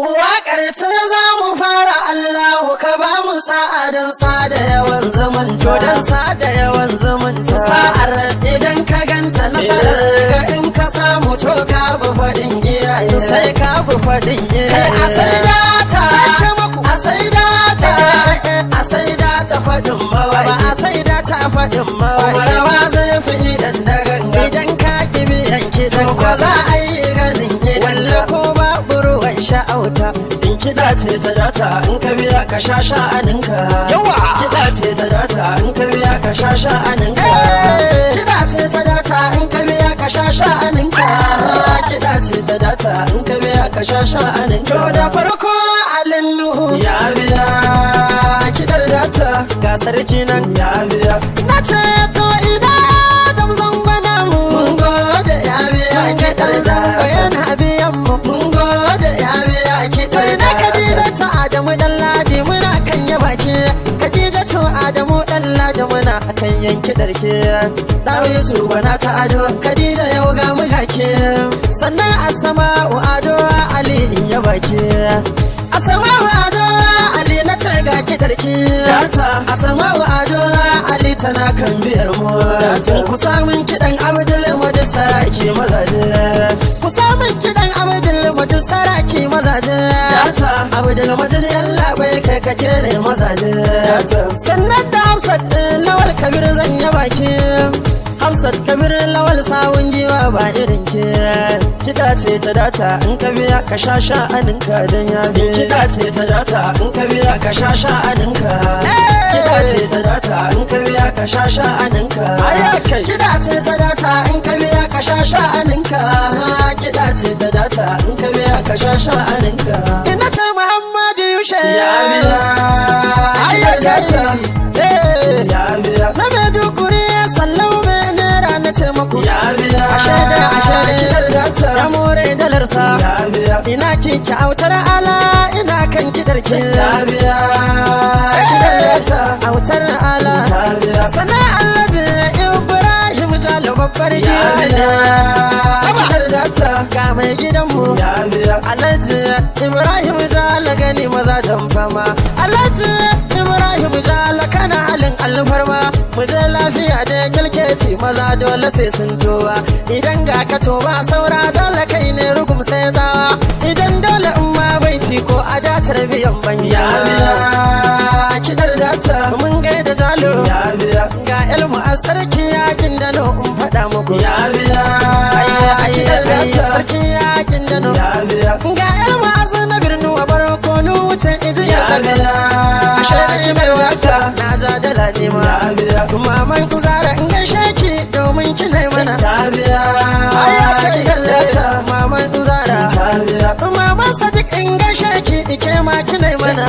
Waƙar ce za mu fara Allahu ka ba mu sa'a don sada yawan zumunta. To don sada yawan zumunta. Sa'ar idan ka ganta nasarar ga in ka samu to ka bi faɗin iyaye. Sai ka bi faɗin iyaye. Kai a sai data. A sai data. A sai data faɗin mawaƙi. Ba a sai data faɗin mawaƙi. Rawa zai fi idan da ganga. Idan ka ki biyan kiɗan ko za a yi ganin idan. Walla ko babu ruwan sha'auta. In kiɗa ce ta data in ka biya ka sha sha'aninka. Yawa! Kiɗa ce ta data in ka biya ka sha sha'aninka. Kiɗa ce ta data in ka biya ka sha sha'aninka. Kiɗa ce ta data in ka biya ka sha sha'aninka. To da farko alin nuhu ya biya kiɗar data ga sarki nan ya biya. Na ce to ina da zangwana mu. Mun gode ya biya kiɗar zango yana biyan mu. Mun gode ya biya kiɗar data. Na Khadija ta Adamu dan Ladi muna kan ya baki. Khadija to Adamu dan Ladi muna kan yanki darke. Dawi su bana ta ado Khadija yau ga mu gake. Sannan Asma'u Ado Ali in ya baki. Asma'u Ado Ali na ce ga kidarki. Asma'u Ado Ali tana kan biyar mu. Ku samun kidan Abdul Majid Saraki mazaje. Ku samun kidan Abdul Majid Saraki mazaje. Abdul Majid yalla bai kai ka kere mazaje. Sannan da Hafsat ɗin Lawal Kabir zan yi baki. Hafsat Kabir Lawal sawun giwa ba irin ke. Kiɗa ce ta data in ka biya ka sha sha'aninka don ya bi. Kiɗa ce ta data in ka biya ka sha sha'aninka. Kiɗa ce ta data in ka biya ka sha sha'aninka. Kiɗa ce ta data in ka biya ka sha sha'aninka. Kiɗa ce ta data in ka biya ka sha sha'aninka. Ina ce Muhammadu Yushe. Ya biya. Kiɗar data. Ya biya. Na Maiduguri sallau mai naira na ce muku. Ya biya. Ashe da ashe da ya more dalarsa. Ya biya. Ina ki autar ala ina kan kidar ki. Ya biya. Kidar data. Autar ala. Ya biya. Sana Alhaji Ibrahim Jalo babbar gida. Kidar data. Ga mai gidanmu. Ya biya. Alhaji Ibrahim Jalo gani mazajen fama. Alhaji Ibrahim Jalo kana halin alfarma. Mu je lafiya da kyalkeci maza dole sai sun toba. Idan ga ka toba saura dole kai ne rugum sai zawa. Idan dole in ma baiti ko a datar biyan banya. Kidar data mun gaida jalo. Ga ilmu a sarki yakin da no in faɗa muku. Ayya ayya ayya sarki yakin da no. Ga ilmu a na birnu a barko nu wuce iji ya daga. Ashe da mai wata na ja dala ne ma. Maman zara in gaishe ki domin kina mana. Ayya kake yallata maman zara. Maman sadiq in gaishe ki ike ma kina mana.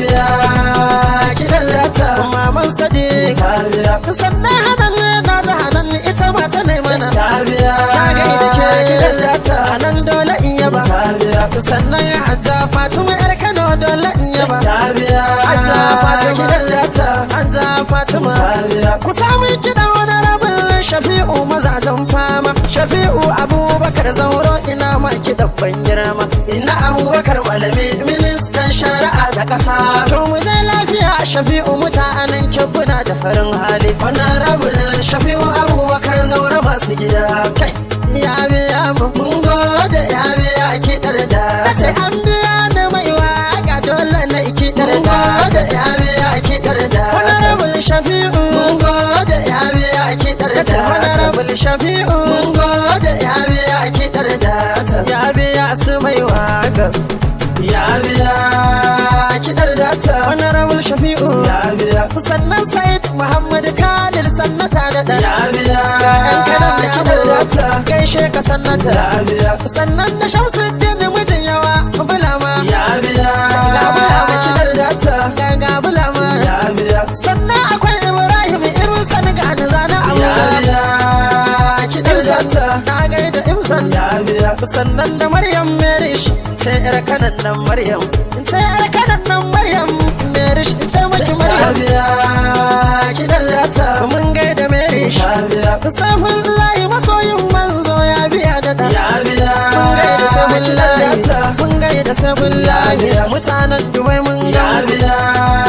Ki dallata maman sadiq. Sannan hanan na ji hanan ita ma ta mana. Na gaida ke ki dallata hanan dole in yaba. Sannan hajja Fatima yar Kano dole in yaba. Hajja Fatima ki dallata hajja Fatima. Ku sami kiɗan wani rabin Shafi'u mazajen fama. Shafi'u Abubakar Zauro ina ma kiɗan ban girma. Ina Abubakar malami ministan shari'a da ƙasa. To mu je lafiya Shafi'u mutanen kibbuna da farin hali. Wannan rabin Shafi'u Abubakar Zauro masu gida. Kai ya biya mu mun gode ya biya kiɗar da. Nace an biya ni mai waka dole na kiɗar da. Gode ya biya kiɗar da. Wannan rabin Shafi'u mun gode ya biya kiɗar da. Wannan rabin Shafi'u mun gode ya biya kiɗar da. Ya biya su mai waka. Ya biya kiɗar da ta. Wannan rabin Shafi'u. Ya biya. Sannan Said Muhammad Khalil sannata da ɗan. Ya biya. Ga ƴan kanan da kiɗar da ta. Gaishe ka sannata. Ya biya. Sannan da Shamsuddin mijin yawa bulama. Ya biya. Ga bulama kiɗar da ta. Ga ga bulama. Ya biya. Sannan akwai Ibrahim Ibn Sani ga da zana abu. Ya biya. Kiɗar da ta. Na gaida Ibn Ya biya. Sannan da Maryam Merish. Ce ƴar kanan nan Maryam. Ce ƴar kanan nan Maryam. Merish ce maki Maryam. Ya biya. Kiɗar da ta. Mun gaida Merish. Ya biya. Safin layi masoyin manzo ya biya da da. Ya biya. Mun gaida safin layi. Mun gaida sai billahi mutanen dubai mun ga biya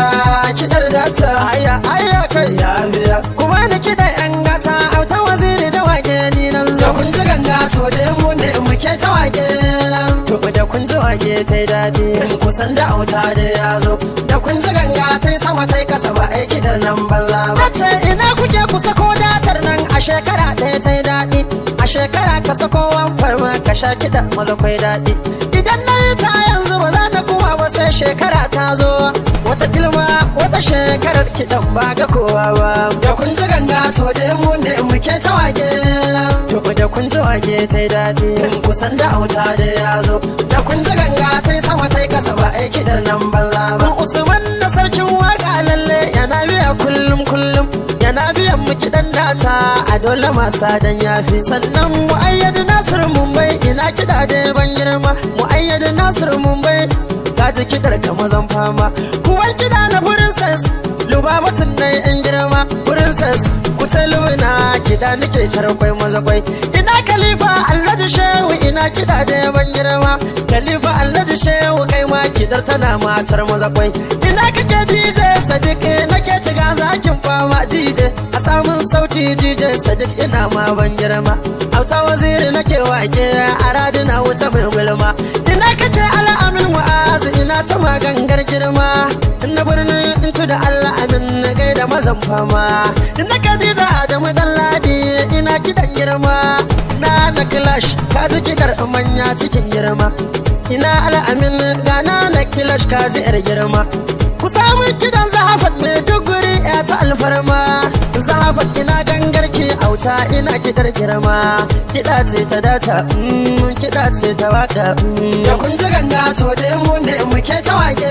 kidar data aya aya kai ya biya kuma da kidan yan gata auta waziri da wake ni nan zo kun ji ganga to da mu ne muke ta wake to da kun ji wake tai dadi kusan da auta da ya zo da kun ji ganga tai sama tai kasa ba ai kidar nan banza ba ce ina kuke kusa ko datar nan a shekara ɗaya tai daɗi a shekara ka sako wamfama ka sha kiɗa maza kwai daɗi idan na yi ta yanzu ba za ta kuma ba sai shekara ta zo wata ilma wata shekarar kiɗan ba ga kowa ba da kun ji ganga to da mu ne muke ta wage to da kun ji wage ta yi daɗi kusan da auta da ya zo da kun ji ganga ta yi sama ta yi kasa ba ai kiɗar nan banza ba usman na sarkin waka lalle yana biya kullum kullum yana biyan mu kiɗan data a dole masa dan yafi sannan mu ayyadu nasir mumbai ina kiɗa da ban girma mu ayyadu nasir mumbai ka ji kiɗar ka mazan fama kuwan kiɗa na princess luba mutum na yan girma princess ku ce lumina kiɗa nake carkwai maza kwai ina khalifa alhaji shehu ina kiɗa da ban girma khalifa alhaji shehu kai ma kiɗar tana matar maza kwai ina kake dj sadiq nake tiga zakin fama dj a samun sauti dj sadiq ina ma ban girma auta waziri nake wake a radina wuce mai gulma ina kake al'amin wa'azi ina ta magangar girma na birnin intu da allah amin na gaida mazan fama ina kadija adamu dan ladi ina kidan girma na na clash ka ji kidar manya cikin girma ina al'amin gana na clash ka ji yar girma ku samu kidan zahafat mai duguri ya ta alfarma zahafat ina gangarki auta ina kidar girma kiɗa ce ta data kiɗa ce ta waka da kun ji ganga to dai mu ne muke ta wake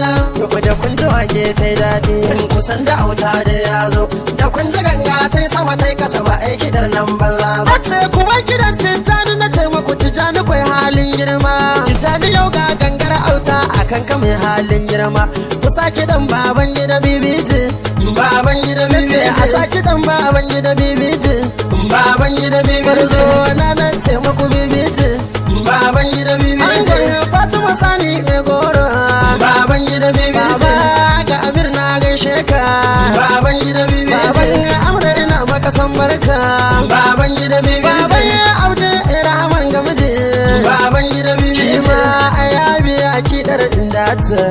da kun ji wake ta yi daɗi kusan da auta da ya zo da kun ji ganga ta yi sama ta yi kasa ba ai kidar nan banza ba ce kuma kidan tijjani na ce maku tijjani kwai halin girma tijjani yau ga gangara auta akan ka mai halin girma ku sake dan baban gida bibiji baban gida bibiji a sake dan baban gida bibiji baban gida bibiji barzo na nan ce muku bibiji baban gida bibiji fatima sani mai goro baban gida bibiji baba ga amir na gaishe ka baban gida bibiji baban amra ina maka san barka baban gida bibiji baban aude rahman ga miji baban gida bibiji shi ma ayabi akidar dindata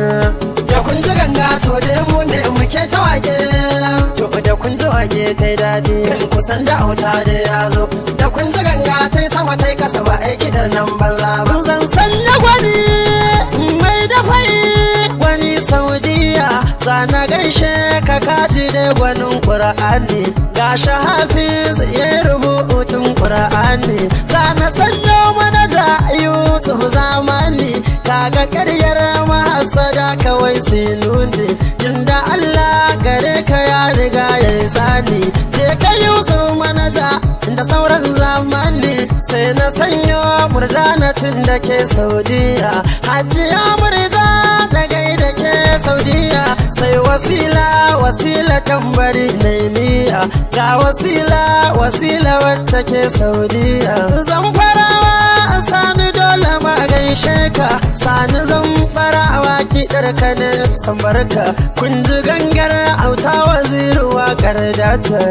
da kun ji ganga to da mu ne muke ta wage to da kun ji wage ta yi daɗi kusan da auta da ya zo da kun ji ganga ta yi sama ta yi kasa ba ai kidar nan banza ba zan sanya gwani mai dafai gwani saudiya sana gaishe ka kaji da gwanin ƙura'ani ga hafiz ya rubutun ƙura'ani sana sanyo manaja yusuf zamani kaga ƙaryar mahasada kawai su nuni jin da Allah gare ka ya riga ya yi tsani je ka yusuf manaja da sauran zamani sai na sanyo murjanatin da ke saudiya hajiya murja da gaida ke saudiya sai wasila wasila tambari na miya ga wasila wasila wacce ke saudiya zan farawa sani dole ma gaishe ka sani zan farawa kiɗar ka ne san barka kun ji gangar auta waziru waƙar data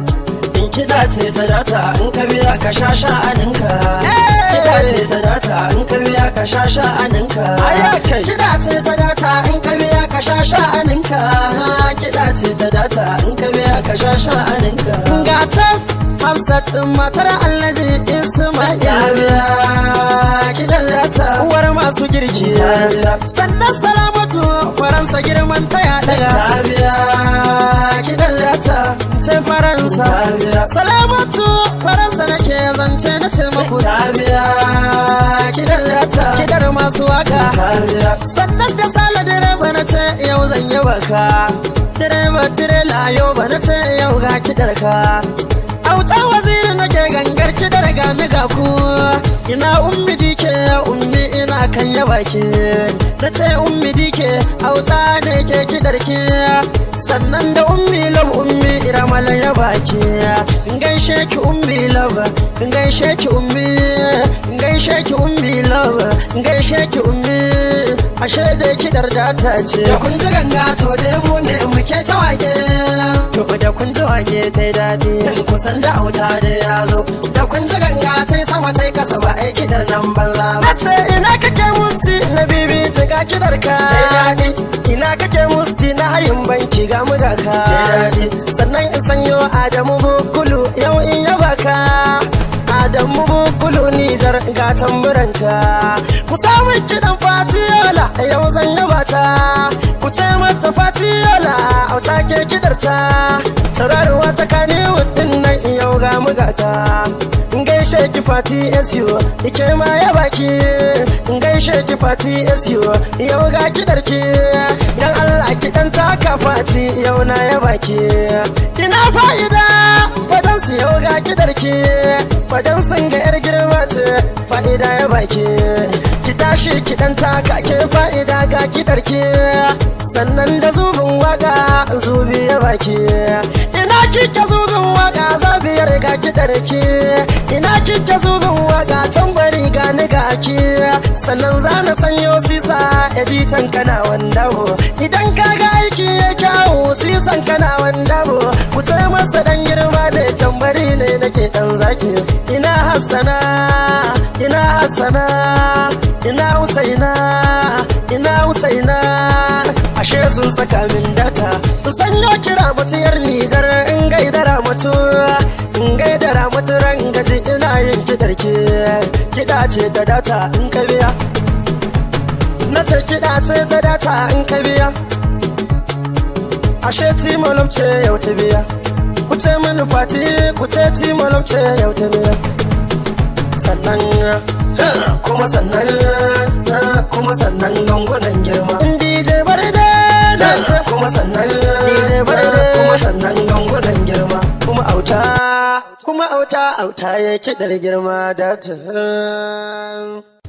in kiɗa ce ta data in ka biya ka sha sha'aninka kiɗa ce ta data in ka biya ka sha sha'aninka kiɗa ce ta data in ka biya ka sha sha'aninka kiɗa ce ta data in ka biya ka sha sha'aninka ga ta Hafsat matar Alhaji Ismail biya kiɗan data uwar masu girki sannan salamatu faransa girman ta ya daga biya kiɗan data ce faransa salamatu faransa nake zance na ce maku biya kiɗan data kiɗar masu waka sannan da sala direba na ce yau zan yi baka direba direla yau ba na ce yau ga kiɗar ka auta waziri nake gangar ki da riga ni ga ku ina ummi dike ummi ina kan ya baki na ce ummi dike auta ne ke kidar ki sannan da ummi lab ummi iramala ya baki in gaishe ki ummi lab in gaishe ki ummi in gaishe gaishe ki ummi love gaishe ki ummi ashe da kidar data ce da kun ji ganga to dai mu ne muke ta wage to da kun ji wage ta yi daɗi kusan da auta da ya zo da kun ji ganga ta yi sama ta yi kasa ba ai kidar nan banza ba ce ina kake musti na bibi ce ga kidar ka ta yi daɗi ina kake musti na hayin banki ga muga ka ta yi daɗi sannan in sanyo adamu bukulu yau in yaba ka Adamu bukulu Nijar ga tamburanka ku samu kiɗan fatiyola yau zan yaba ta ku ce mata fatiyola auta ke kidarta tauraruwa ta kane wuɗin nan yau ga mugata gaishe ki fati SU ike ma ya baki gaishe ki fati SU yau ga kidarki dan Allah kiɗan taka fati yau na ya baki ina fa'ida fadan su yau ga kidarki fadan sun ga yar girma ce fa'ida ya baki ki tashi ki dan taka ke fa'ida ga kidarki sannan da zubin waka zubi ya baki ina kike zubin waka zabiyar ga kidarki ina kike zubin waka tambari ga ni ga ki sannan za na sanyo sisa editan kana wanda idan ka ga aiki ya kyawu sisan kana wanda ku ce masa dan girma da tambari ne nake dan zaki ina hassana ina hassana ina husaina ina husaina ashe sun saka min data sanyo kira mutiyar nijar in gaidara mutu in gaidara mutu rangaji ina yin kidarki kiɗa ce da data in ka biya na ce kiɗa ce da data in ka biya ashe timolom ce yau ta biya ku ce mini fati ku ce timolom ce yau ta biya sannan kuma sannan kuma sannan gangunan girma DJ Barde da kuma sannan DJ Barde kuma sannan gangunan girma kuma auta kuma auta auta ya kiɗar girma da ta